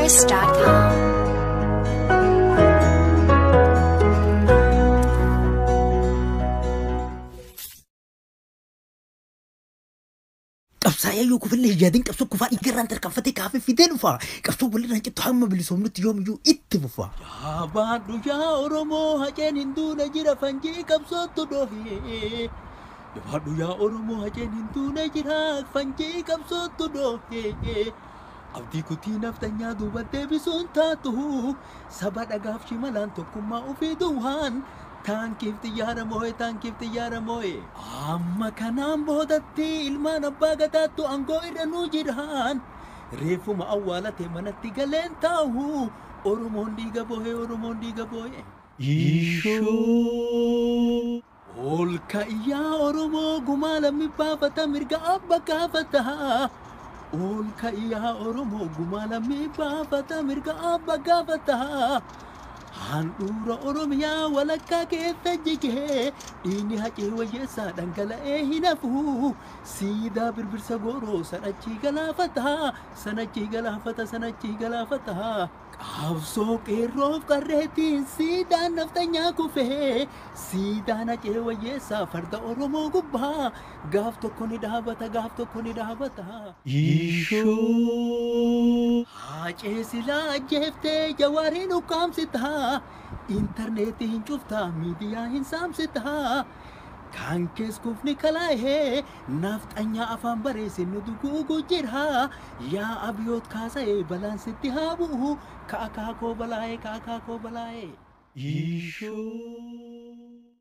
trendybeats.com. qabsaa'ee yoo kufillee yaadiin qabsoo kufaa dhiigarraan tarkaanfatee kaafee fidee dhufa qabsoo walirraan cittu hamma bilisoomnutti yoomiyyuu itti fufa. Abaadhu yaa Oromoo haceen hin duune jira fanjii qabsootu dhohee. Abaadhu yaa Oromoo haceen hin duune jira fanjii qabsootu dhohee. Abdii kutii naftanyaa duuba deebisuun taatu saba dhagaaf shimalaan tokkummaa ofii duwwaan taankiif xiyyaara moo'e taankiif xiyyaara moo'e. Amma kanaan boodatti ilmaan abbaa gadaattu aangoo irra nu jiraan. Reeffuma awwaalate manatti galeen taa'u Oromoon dhiiga boo'e Oromoon dhiiga boo'e. Ishoo. Ol ka'iyyaa Oromoo gumaa lammi baafata mirga abba gaafata. Ol ka'iyyaa Oromoo gumaa lammi baafata mirga abba gaafata. Handhuura Oromiyaa walakkaa keessa jigee dhiigni hacee wayyeessaa dhangala'ee hin hafu. Siidaa birbirsa gooroo sanachii galaafata. Sanachii galaafata sanachii galaafata. Qabsoo qeerroof qarreetiin siidaan naftanyaa kufee. Siidaan hacee wayyeessaa farda Oromoo gubbaa. Gaaf tokko ni dhaabata gaaf tokko ni dhaabata. Ishoo. Hacee silaa ajjeeftee jawaariin ukkaamsita. Intarneetii hin cufta miidiyaa hin saamsita. Kan kees kufni kalaahee nafxanyaa afaan bareessin nu duguugu jira. Yaa abiyoot kaasa'ee balaan sitti haa bu'u. Ka'a kaakoo balaa'ee ka'a kaakoo balaa'ee. Ishoo.